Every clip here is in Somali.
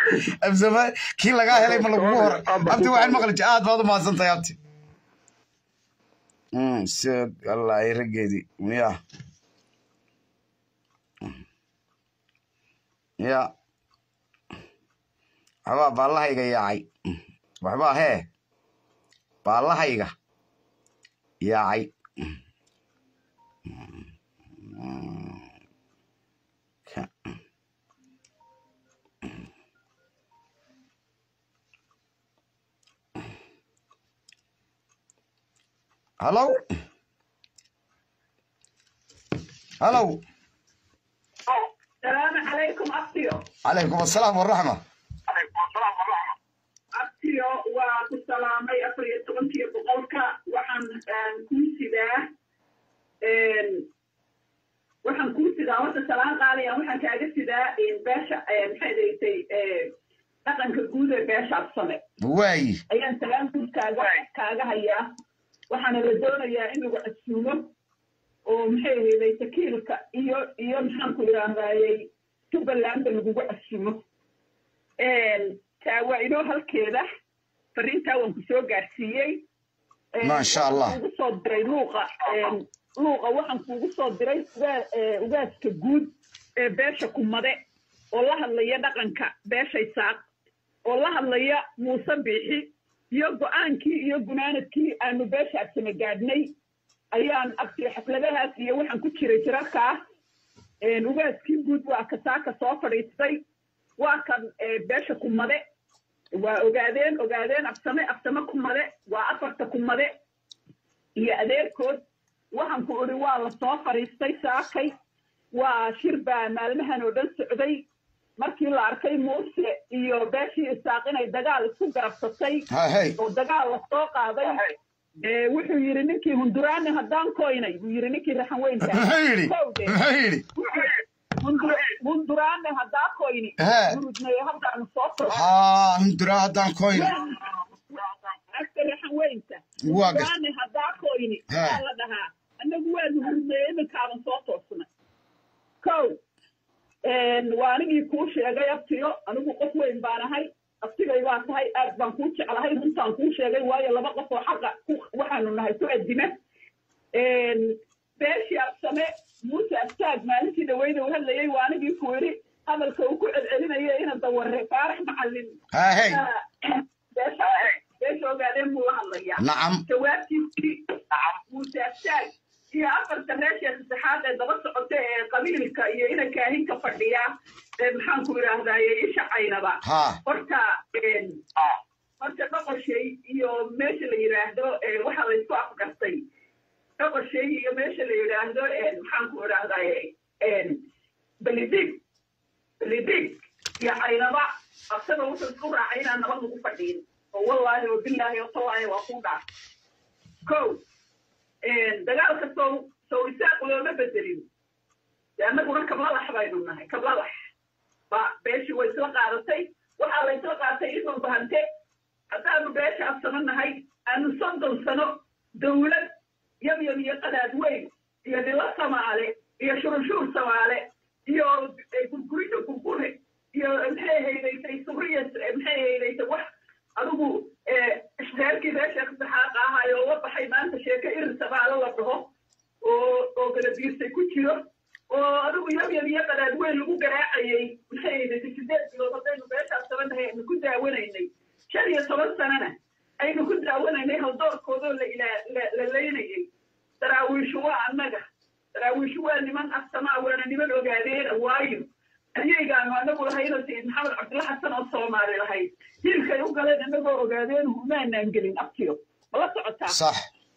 absama kii lagaa helay ma lagugu horay abti waxaan maqli jir aad baad u mahadsantahay abti sid wallaahi raggeedii miya ya waxbaa baallahayga yaacay waxbaa hee baallahayga yaacay hallow hallow السلام عليكم أبتيو calaykum assalaam waraxma أبتيو وكسلامي أفريا تغنتي بقولك وحن كوسيدا waxaan kuu sidaa horta salaan qaaliya waxaan kaaga sidaa beesha maxay daytay dhaqanka guud ee beesha absame waayi ayaan salaan guud kaaga kaaga hayaa waxaana la doonayaa in lagu casuumo oo maxay ahayday takiilka iyo iyo maxaanku idhaahdaayey jubbalandba lagugu casuumo taa waa inoo halkeeda fariintaa waan ku soo gaarsiiyey Maasha Allah. Waxaan kuugu soo diray luuqa luuqa waxaan kuugu soo diray ugaa- ee, ugaaska guud ee beesha kumade oo la hadlaya dhaqanka beesha isaaq oo la hadlaya muuse biixi iyo go-aankii iyo gunaanadkii aanu beesha absame gaadhnay ayaan abtiyo xafladahaas iyo waxaan ku jiray jirarkaa ugaaskii guud waa kasaaka soo fadhiistay waa kan ee, beesha kumade waa ogaadeen ogaadeen absame absame kumade waa afarta kumade iyo adeerkood waxaan ku idhi waa la soo fadhiistay saakay waa shir baa maalmahan oo dhan socday markii la arkay muuse iyo beeshii isaaq inay dagaal isku garabsatay ha hey oo dagaal la soo qaaday ee, wuxuu yidhi ninkii hunduraani haddaan koynay buu yidhi ninkii raxan weynta muxuu yidhi Kowdee. muxuu yidhi hunduraane haddaa koyni He. murudnaye halkaanu soo furo haa hundura haddaan koyn agta raxan weynta Waa gas- hunduraane haddaa koyni He. waa la dhahaa annagu waanu murudnaye iminkaaban soo toosnay kow waa anigii kuu sheegay abtiyo anigu qof weyn baan ahay abtigay baa tahay aad baan kuu jeclahay runtaan kuu sheegay waayo laba qof oo xaqa ku- waxaanu nahay ku adima beeshii absame muuse abtaag maalintii dhaweyda uu hadlayey waa anigii ku yidhi hadalka uu ku celcelinaya ina daware faarax macallin ha hey beesha beesha ogaadeen buu la hadlayaa nacam jawaabtiisii muuse abtaag iyo afarta reesha saddexaad ee daba socota ee qabiilka iyo ina kaahinka fadhiya ee maxaanku idhaahdaaye isha caynaba ha horta horta dhoqoshay iyo meesha la yidhaahdo ee waxa laysku afgartay dhoqoshay iyo meesha la yidhaahdo maxaanku idhaahdaye belidig belidig iyo caynaba absaba wuxuu isku raacay inaan nabad lagu fadhiin oo wallaahi oo bilaahi oo tallaahi waa kuu dhaaf kow dagaalka sow sow isaaq looma bedelin de annaguna kablalax baynu nahay kablalax ba beeshii way isla qaadatay waxaa la isla qaatay inuu bahante haddaanu beesha absano nahay aanu soddon sano dawlad yabyab iyo qadaad weyn iyo dhilo samaale iyo shurunshuur samaale iyo gurgurida gurgure iyo maxay haydaysay suriya maxay haydaysay wax adigu reerkii reesha saxaaqa ahaay oo la baxay maanta sheeko irin samaale la dhaho oo oo galabiirsay ku jiro oo adigu yabyab iyo qadaad weyn lagu garaacayay maxay haydaysay sideed bilood haddaynu beeshaas sabanahay aynu ku daawanaynay shan iyo toban sanana aynu ku daawanaynay haldoorkoodoo la ilaa la- la laynayay daraawiishu waa annaga daraawiishu waa niman afsamaa waana niman ogaadeena waayo ayaygaanu annagu lahayno sayid maxamed cabdulla xasan oo soomaali lahayd hilkay u galeen annagoo ogaadeen humaanaan gelin abtiyo mala socotaa sax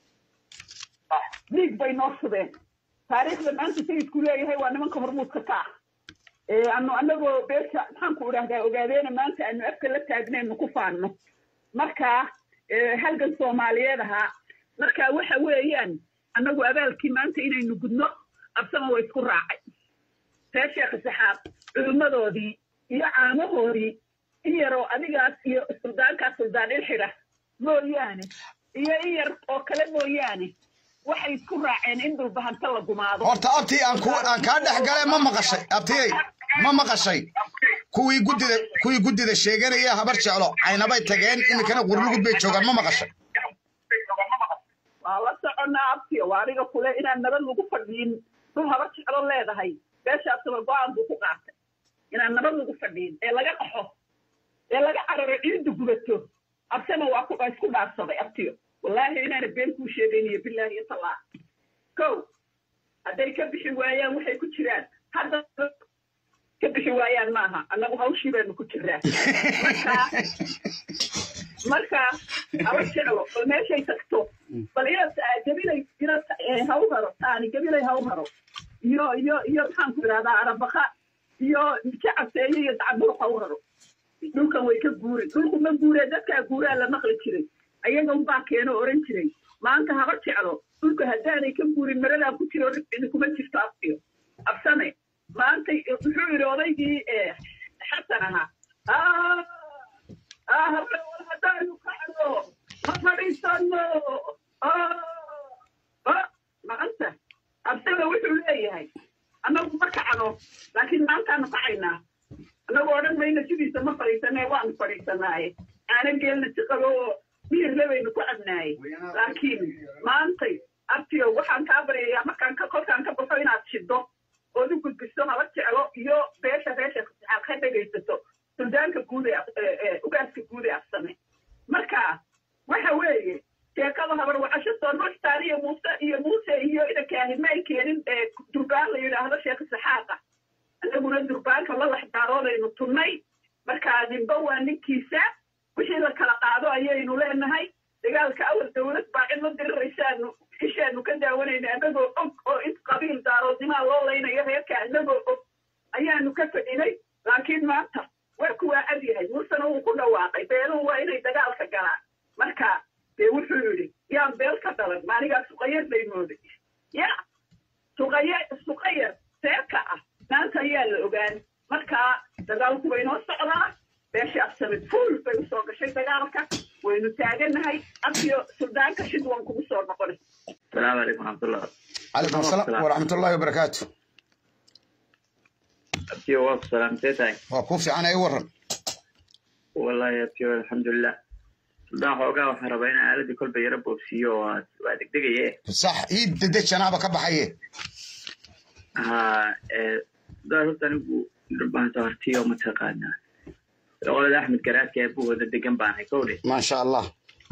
dhiig bay noo shubeen taariikhda maanta sayidku leeyahay waa nimanka hormuudka ka ah ee anu annagoo beesha maxaanku idhahdaa ogaadeena maanta aanu afka la taagnaynu ku faanno marka ee, halgan soomaaliyeed ahaa marka waxa weeyaan annagu abaalkii maanta inaynu gudno absama way isku raacay reer sheekh saxaab culimmadoodii iyo caamahoodii in yaroo adigaas iyo suldaankaas suldaan ilxidha mooyaane iyo in yar oo kale mooyaane waxay isku raaceen in dhulbahanta la gumaado horta abtii aan ku aan kaa dhex gale ma maqashay abtiyey ma maqashay kuwii guddida kuwii guddida sheeganaya habar jeclo caynabay tageen iminkana qurlugud bay joogaan ma maqashay waa la soconnaa abtiyo waa aniga kule inaan nabad lagu fadhiin dhul habar jeclo leedahay beeshaasaba go-aan buu ku qaatay inaan nabad lagu fadhiin ee laga qaxo ee laga cararo ciidda gubato absena waa ku isku dhaarsaday abtiyo wallaahi inaana been kuu sheegayniyo bilaahi iyo tallaa kow hadday ka bixi waayaan waxay ku jiraan hadda ka bixi waayaan maaha annagu hawshii baanu ku jiraa marka haba jeclo bal meeshay tagto bal inaad gabilay inaad haw haro taani gabilay haw haro iyo iyo iyo maxaan ku idhahdaa arabaqa iyo jacabteeye iyo dacburuq haw haro dhulkan way ka guurin dhulku ma guuree dadkaa guuraa la maqli jiray ayaga unbaa keeno oran jiray maanta haba jeclo dhulka haddaanay ka guurin maradaa ku jiro idinkuma jirto abtiyo absame maanta wuxuu yidhi odaygii xasan ahaa habla war haddaanu kacno ma fadhiisano maanta absame wuxuu leeyahay annagu ma kacno laakiin maantaanu kacaynaa annagu odhan mayna sidiisa ma fadhiisanee waanu fadhiisanaaye aana geelna siqabo oo miyirle baynu ku cabnaaye laakiin maantay abtiyo waxaan kaa baryayaa markaan ka kolkaan ka baxo inaad shido ood u gudbiso haba jeclo iyo beesha reesha aad ka dhegaysato suldaanka guud ee ugaaska guud ee afsame marka waxa weeye sheekada habar wacasho soo noshtaan iyo muuse iyo muuse iyo idankaahi ma ay keenin durbaan la yidhaahdo sheekh saxaaqa annaguna durbaanka la laxdaaroodaynu tunnay marka ninba waa ninkiisa wixii la kala qaado ayaynu leenahay dagaalka awal dawlad baa cid la diriraysaanu ishaanu ka daawanayna annagoo og oo in qabiil daaroodimaa loo laynayo reerka annagoo og ayaanu ka fadhinay laakiin maanta waa kuwaa cad yahay muusena wuu ku dhawaaqay beeluhu waa inay dagaalka galaan marka dee wuxuu yidhi yaan beel ka dhalan maanigaa suqayar bay mooday ya suqaya suqayar seerka ah maanta ayaa la ogaan marka dagaalku waynoo socdaa beesha absamid fuul bay usoo gashay dagaalka waynu taagannahay abtiyo suldaanka shid waan kugu soo noqonay السلام عليكم ورحمة الله calaykum asalaam waraxmatullaahi wabarakaatu أبتيو واف سلام تيتاي waa kuu fiican ay waran والله يا أبتيو الحمد لله سلطان حوقا waxaan rabaa inaan aaladii kolba yara boobsiiyo oo waa waa degdegaye sax ii dedejanaaba ka baxaye ha daa horta anigu dharbaan saartiyo mataqaanaa qolada axmed garaadka ee buhooda degan baan hay kowdhe maasha allah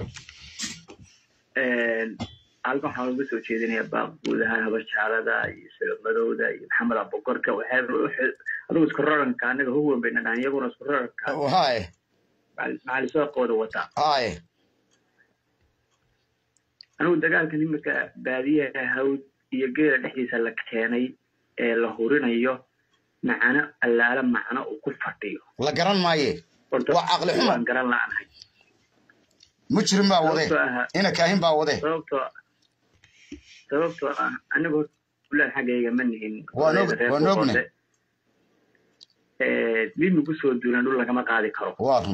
halkan waxaan uga soo jeedinayaa baaq guud ahaan habar jaalada iyo solomadowda iyo maxamed abogorka adigu isku raranka anaga huwan bayna dhahan iyaguna isku raranka haye maxaalisooqooda wataa haye anigu dagaalkan imika baadiyaha hawd iyo geela dhexdiisa la keenay ee la hurinayo macano allaala macno uu ku fadhiyo la garan maaye Horta Waa caqli xumo. waan garan la'anahay mujrim baa wade Sababtoo ah- ina kaahin baa wade sababtoo sababtoo ah anigu fulaan xaggayga ma nihin Waan og- reer waan ognahay. Boqorte. Eh, dib nagu soo duulan dhul lagama qaadi karo waa run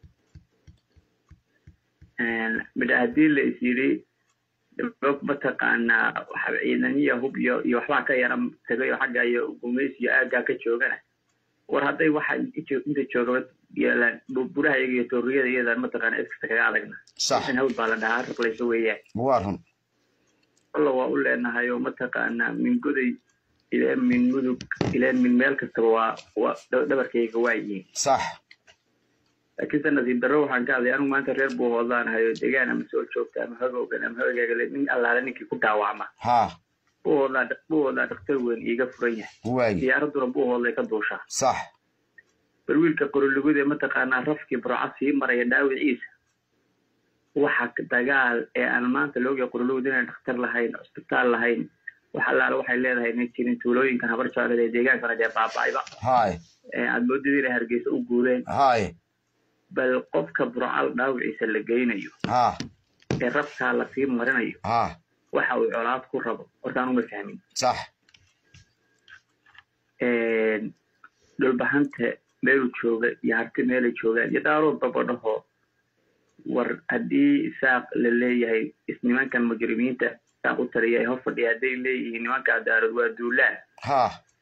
midha haddii la is yidhi dhibco mataqaanaa waxa ciidaniya hub iyo iyo waxbaa ka yara tagayo xagga iyo gumays iyo aaggaa ka joogana war hadday waxa inta inta joogaba yeelaan bu- buraha iyaga iyo tooriyada iyada mataqaana iskasta kaga adagna sax in hawd baa la dhahaa raqlayso weeyaan waa run alla waa u leenahay oo mataqaanaa min goday ilaa min mudug ilaa min meel kastaba waa waa dha- dhabarkayga waa yihiin sax laakiin se nasiib darro waxaan ka hadlay anigu maanta reer buu hoodlaanahay oo degaan ama soo joogta ama hagowgan ama hagaagale nin allaale ninkii ku dhaawacma ha buu hoodlaa buu hoodlaa dhakhtar weyn iiga furan yahay waayi diyaaraduna buu hoodlay ka duushaa sax bal wiilka qorolugud ee mataqaanaa rafkii burca sii maraya dhaawiciisa waxa dagaal ee aan maanta looga qorolugud inaan dhakhtar lahayn cusbitaal lahayn wax allaale waxay leedahay inay jirin tuulooyinkan habar jeclada ee deegaankana dee baaba'ayba haye ee aad moodid inay hargeysa u guureen haye bal qofka burcal dhaawiciisa la geynayo ha ee rabkaa lasii marinayo ha waxa uu colaad ku rabo hortaan uma fahmin sax dhulbahanta meeluu jooga iyo harti meelay joogaan iyo daarood babadhaho war haddii isaaq la leeyahay isnimankan mujrimiinta isaaq u taliya ee hor fadhiya hadday leeyihiin nimankaa daarood waa duulaan ha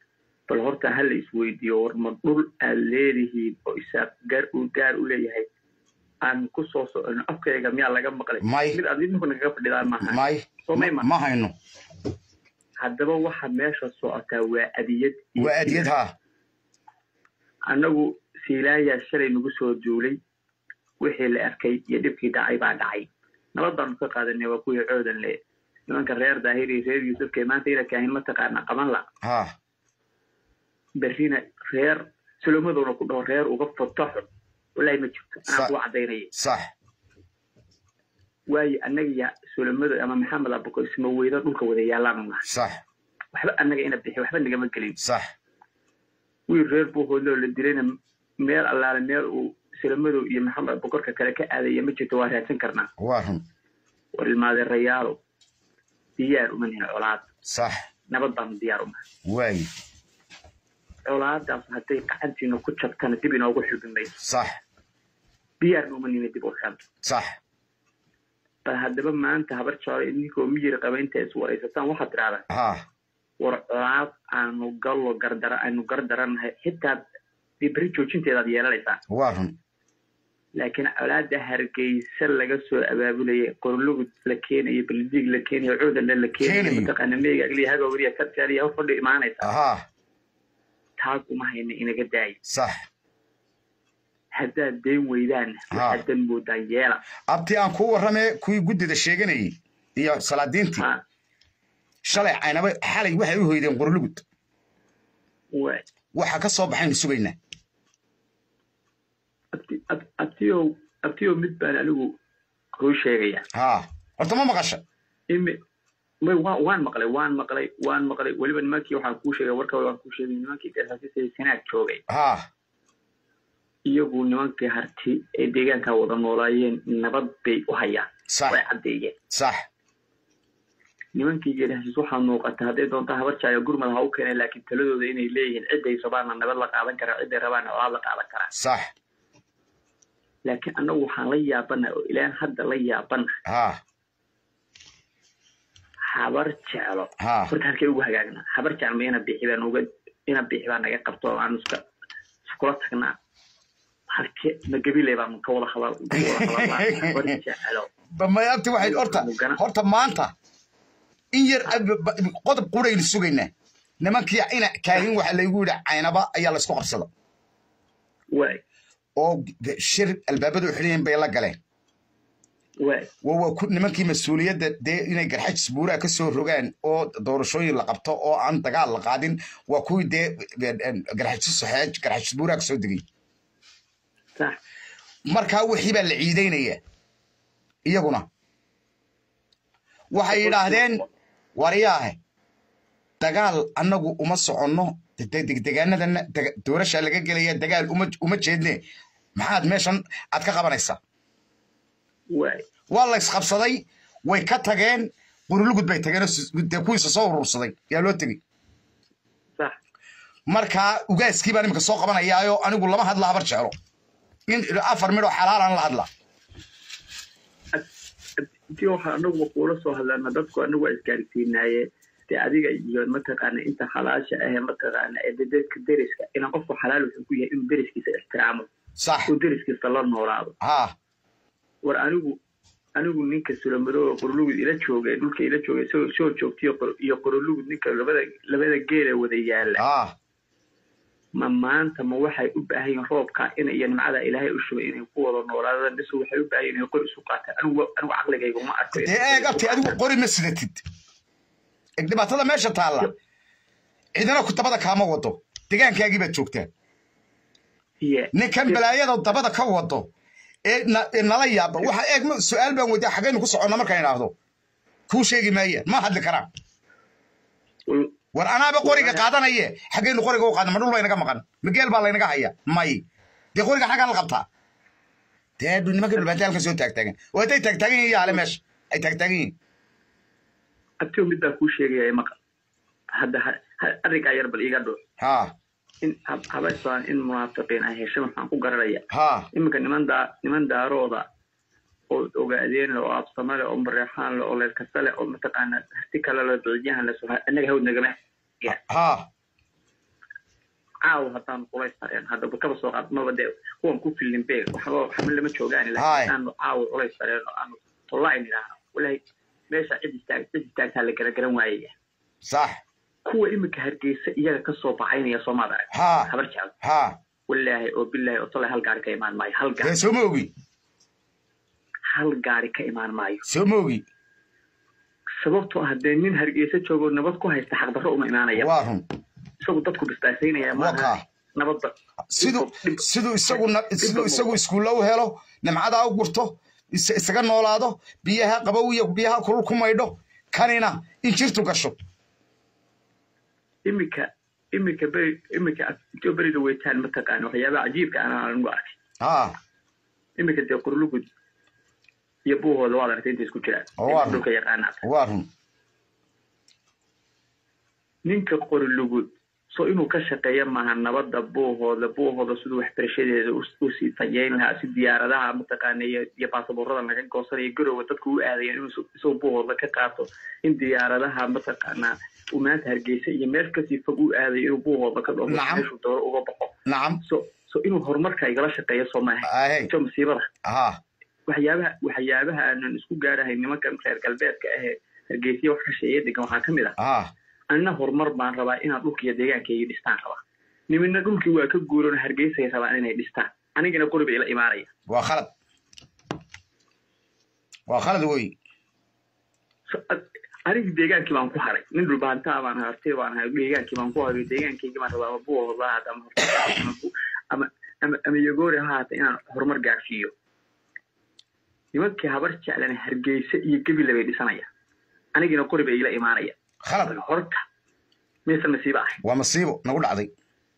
bal horta ha la isweydiiyo war ma dhul aad leedihiin oo isaaq gaar uu gaar u leeyahay aan ku soo socono afkayga miyaa laga maqlay May. mid aad idinku nagaga fadhidaan maaha may soo may ma ma hayno haddaba waxa meesha socotaa waa adiyad iyo waa adiyad haa annagu siilaayaa shalay nagu soo duulay wixii la arkay iyo dhibkii dhacay baa dhacay nabadaanu ka qaadanay waa kuwii coodan le nimanka reer daahir iyo reer yuusufka ee maanta inakaahin mataqaana qaban la haa berrina reer salomadowna ku dhaho reer uga fotaxo wallaahi ma jirto Sa- anaa kuwa cadaynaya sax waayo annaga solomado ama maxamed abako isma weydo dhulka wada yaalaanu nahay sax waxba annaga ina bixi waxba nagama gelin sax wiil reer buuhoodloo la dilayna meel allaale meel uu salomadow iyo maxamed abakorka kale ka aadaya ma jirto waa raadsan karnaa waa run war ilmaadeerayaalo diyaar uma nihin colaad sax nabad baanu diyaar uma waayi colaadaas hadday gacantiina ku jabtana dib inoogu xubin mayso sax diyaarna uma nina dib u xel sax bal haddaba maanta habar jeclo idinkoo miyir qaba inta is waraysataan waxaad tidhahdaa haa war colaad aanu gallo gardara aanu gardaranahay xitaa dee beri joojinteedaad yeelanaysaa waa run laakiin colaada hargeysa laga soo abaabulaya qorlugud la keenayo baldiig la keenayo coodanna la keenayo Keenayo. mataqaana meega agliya hagowriya kartaaliya hor fadhi imaanaysa haa taas uma hayna inaga daayo sax haddaad dayn weydaan Ha. waxaadan moodaa yeela abti aan kuu warramee kuwii guddida sheeganayey iyo salaadiintii ha shalay caynaba xalay waxay u hoydeen qorlugud waay waxa ka soo baxaynu sugaynaa abti ab- abtiyow abtiyow mid baan anigu kuu sheegaya haa horta ma maqasha imi may wa- waan maqlay waan maqlay waan maqlay weliba nimankii waxaan kuu sheegay warka waan kuu sheegay nimankii gasaasisay sanaag joogay haa iyagu nimankii harti ee deegaanka wada noolaayeen nabad bay u hayaan sax way caddeeyeen sax nimankii geedhasiis waxaa muuqata hadday doonta habar jaayo gurmad ha u keeneen laakiin taladooda inay leeyihiin ciday rabaana nabad la qaadan karaa ciday rabaana colaad la qaadan karaa sax laakiin annagu waxaan la yaabana oo ilaan hadda la yaabana haa habar jeclo haa horta halkay ugu hagaagna habar jeclo ma ina bixi baan uga ina bixi baa naga qabto oo aanu iska iskula tagnaa halke ma gabiley baanu ka wada hadal ka wada hadalnaa habar jeclo may abti waxay horta Mugana. horta maanta in yar ab- ba- qodob quraynu sugaynaa nimankii ina kaahin waxa laygu yidhi caynaba ayaa laysku qabsada waay oo de- shir albaabadu xiliyin bay la galeen waay waa waa ku nimankii mas-uuliyadda dee inay garxajis buuraha ka soo rogaan oo doorashooyin la qabto oo aan dagaal la qaadin waa kuwii dee garxajis saxeej garxajis buuraha ka soo degay sax markaa wixii baa la ciidaynaya iyaguna waxay yidhaahdeen waryaahe dagaal annagu uma soconno degdegaanadana doorasha laga gelaya dagaal uma uma jeedne maxaad meeshan aad ka qabanaysaa waay waa la isqabsaday way ka tageen qurulugud bay tageen oo sis- dee kuwiisa soo urursaday yaa loo tegey sax markaa ugaaskii baan iminka soo qabanayaayo anigu lama hadla habar jeclo in afar midhoo xalaalaan la hadla intii waxaa anaguba kuula soo hadlaana dadku anagu waa isgaarsiinaaye dee adiga iyo mataqaana inta xalaasha ahe mataqaana ee dee dadka deriska inaan qofku xalaal wuxuu ku yahay inuu deriskiisa ixtiraamo sax uu deriskiisa la noolaado haa war anigu anigu ninka sulamadooga qorolugud ila jooga ee dhulka ila jooga isagoo soo joogtiyo qor- iyo qorolugud ninka labada labada geela wada yaala haa ma maanta ma waxay u baahan yihiin roobka in iyo nimcada ilaahay u shubay inay ku wada noolaadaan bise waxay u baahan yihiin inay qor isu qaataan anigu anigu caqligayga uma arko dee eeg abti adigu qori ma sidatid eeg dhibaatada meesha taalla cidina ku dabada kaama wado degaankaagii baad joogtaa Yeah. ninkan balaayada dabada ka wado ee na- ee nala yaaba waxa eeg ma- su-aal baan weydiya xaggaynu ku soconna markaan idhaahdo kuu sheegi maayaan ma hadli karaan Wal- war anaaba qoriga qaadanaye xaggaynu qoriga u qaadna ma dhul baynaga maqan ma geel baa laynaga haya may dee qoriga xaggaa la qabtaa dee nimanka dhulbaanta halka soo taagtaagan oo hadday taagtaagan yihiin yaale meesha ay taagtaagan yihiin abtiyo mid baa kuu sheegaya maqal hadda ha- ha- arrinkaa yar bal iiga dhuuc haa in hab- habaysaan in munaafiqiin ay heshay waxaan ku garanaya haa iminka niman daa niman daarooda oo ogaadeen le oo absame le oo mareexaan le oo leerkasta le oo mataqaana harti kale le dociyahan le soo annaga hawd nagama haa caawa haddaan culays sareen haddaba kaba soo qaad maba dee kuwan ku filin be waxba waxba lama joogaan Haay. laakiin aanu caawa culays sareen oo aanu tollayn idhaahno walahi meesha cid istaag cid istaagtaa la gara garan waayaya sax kuwa iminka hargeysa iyaga kasoo baxaynaya soomaad arag ha habar jecel ha walaahi oo bilaahi oo tolay hal gaari ka imaan maayo hal dee gaari soo ma ogi hal gaari ka imaan maayo soo ma ogi sababtoo ah dee nin hargeysa joogoo nabad ku haysta xaqdarro uma imaanaya waa run isagu dadku bistaasaynaya waa maaha kaa nabadda siduu siduu isagu na- siduu isagu iskuulla u helo nimcadaa u gurto is- isaga noolaado biyaha qabow iyo biyaha kulul ku maydho kanina in jirtu gasho iminka iminka beri iminka intoo berida weytaan mataqaana waxyaabaha cajiibka ana anigu arkay ha iminka dee qurlugud iyo buuhooda waad aragtay intay isku jiraan Oo waa dhulka yaqaanaad waa run ninka qorlugud so inuu ka shaqeeya maaha nabadda buuhooda buuhooda siduu waxbarashadeeda u- usii tayeyn lahaa si diyaaradaha mataqaana iyo iyo baasaboorada laga goosanayo garowa dadku u aadayaan inuu isu- isagoo buuhooda ka qaato in diyaaradaha mataqaana uu maanta hargeysa iyo meel kasii fog u aadayo inuu buuhooda ka dhoomo Nacam. meeshuu dooro uga baxo nacam so so inuu horumarka igala shaqeeyo soo maaha ahey so masiibada ha waxyaabaha waxyaabaha aanan isku gaarahay nimankan reer galbeedka ahee hargeysiya wax ka sheeya degan waxaa ka mid ah ha anna horumar baan rabaa inaad dhulkiiyo deegaankayga dhistaan rabaa nimina dhulkii waa ka guuran hargeysay rabaan inay dhistaan anigana qori bay ila imaanaya waa khalad waa khalad wey So, ad- aniga deegaankii baan ku haray nin dhulbaantaa baan hartay baan ahay deegaankii baan ku haray deegaankayga baan rabaa ama buuhooda ha ama ama bu- ama ama ama yagoori ha haata inaan horumar gaarsiiyo nimankii habar jeclana hargeysa iyo gebila bay dhisanaya anigina qori bay ila imaanaya khalad horta maysan nasiiba ahay waa masiibo nagu dhacday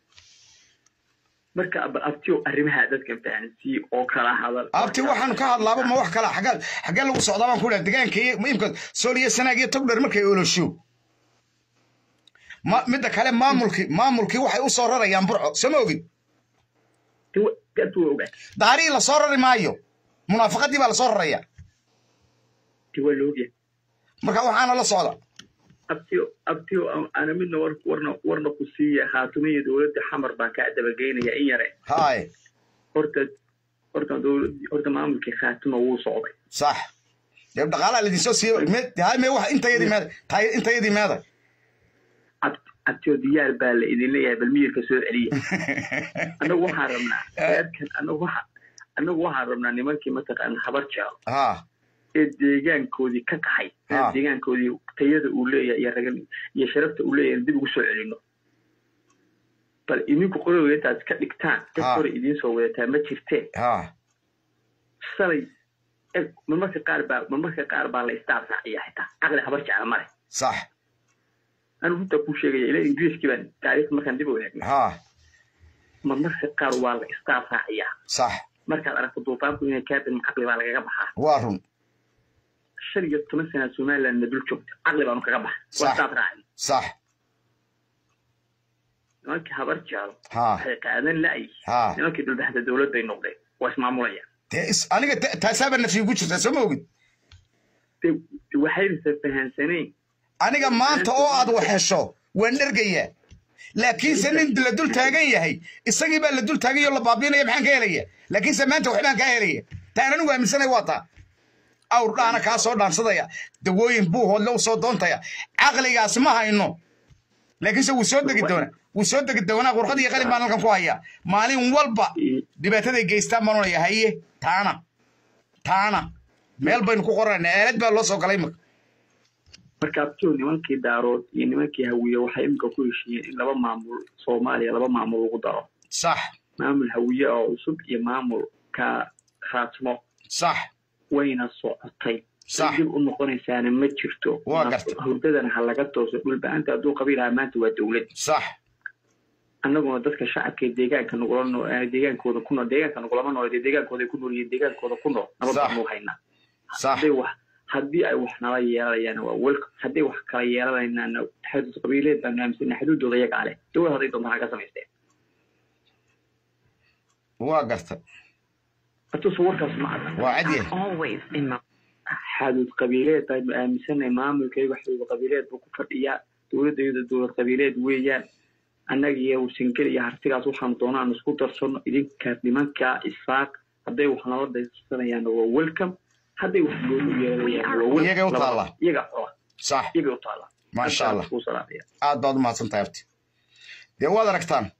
marka bal abtiyo arrimaha dadkan fahansiiye oo kala hadal abti waxaanu ka hadlaaba ma wax kala xaggaa xaggee lagu socdaa baan ku dhaha degaanka imka sool iyo sanaag iyo togdher markay olosho ma midda kale maamulkii maamulkii waxay u soo rarayaan burco soo ma ogid dad waa ogaa daarihii la soo rari maayo munaafaqadii baa la soo raraya ti waa laogya marka waxaana la socda abtiyo abtiyo ana midna war warna warna ku siiya haatumiya dowladda xamar baan kaa dabageynaya in yare haye horta horta dowlad horta maamulkii khaatuma wuu socday sax dee dhaqaalaha laidinsoo siiye me hay me wax intayadii meeda tahay intayadii meeda Ab- abtiyo diyaar baa la idin leeyahay bal miyirka soo celiya annagu waxaan rabnaa reerkan annagu waxa annagu waxaan rabnaa nimankii mataqaana habar jecel ha ee deegaankoodii ka kaxay Ah. deegaankoodii tayada uu leeyahay iyo ragan iyo sharafta uu leeyahay dib ugu soo celino bal idinku qorowga intaad ka dhigtaan dad Ah. hore idiin soo wadataa ma jirteen ha salay eg marmarka qaar baa marmarka qaar baa la istaaf raaciya xitaa caqli habar jecla male sax anu runta kuu sheegaya ila ingiriiskii baan taariikh markaan dib u eegno ha marmarka qaar waa la istaaf raaciyaa sax markaad aragto duufaanku inay kaabin caqli baa lagaga baxaa waa run shan iyo toban sana somalilandna dul joogta caqli baanu kaga baxa waa Sax. istaaf raaci sax nimankii habar jeclo ha waxay qaadan la'yi ha nimankii dulbaxda dowlad bay noqdeen waa ismaamulayaan dee is aniga ta- taasaaba nafyi ku jirtaa soo ma ogid de de waxaysan fahansanayn aniga maanta oo aad wax hesho waan dhergayaa laakiinse nin la dul taagan yahay isagii baa la dul taaganyao la baabiinaya maxaan ka helaya laakiinse maanta waxbaan kaa helaya taan anigu aaminsanay waa taa awr dhaana kaa soo dhaansadaya dawooyin buuhoodle u soo doontaya caqligaas ma hayno laakiinse wuu soo degi doonaa wuu soo degi doonaa qurqad iyo qalin baan halkan ku hayaa maalin walba dhibaataday geystaan baan onaya haye taana taana meel baynu ku qoranayna aalad baa loo soo galay imika marka abtiyo nimankii daarood iyo nimankii hawiye waxay imika ku heshiiyeen in laba maamul soomaaliya laba maamul lagu daro sax maamul hawiye oo cusub iyo maamulka khaatmo sax wayna socotay Sax. dib u noqonaysaana ma jirto Waa gartay. hurdadana ha laga tooso dhulba-anta hadduu qabiilaha maanta waa dowlad sax annaguna dadka shacabka ee deegaanka nugula noo ee deegaankooda ku nool deegaanka nugulama nool dee deegaankooda ku nool iyo deegaankooda ku nool nabad Sax. baanu haynaa sax hadday wax haddii ay wax nala yeelanayaan waa welcome hadday wax kala yeelanaynaan xadud qabiileed baanu aaminsana xuduudooda iyagaa leh dowlad hadday doontaan ha ka samaysteen waa garta hatuuse warkaas ma cadda waa cad yahay always in my xadud qabiileed baynu aaminsanay maamulkayga xadud qabiileed buu ku fadhiyaa dowladayda dowlad qabiileed weeyaan annaga iyo warsangeli iyo hartigaas waxaanu doonaan isku darsano idinka nimanka isaaq hadday wax nala daysanayaan waa welcome hadday wax goonu yeelanayaan waa Iyagay u taalla. iyaga xola sax iyagay u taalla maasha allah Kuu salaamaya. aad baad u mahadsan tahay abti dee waad aragtaan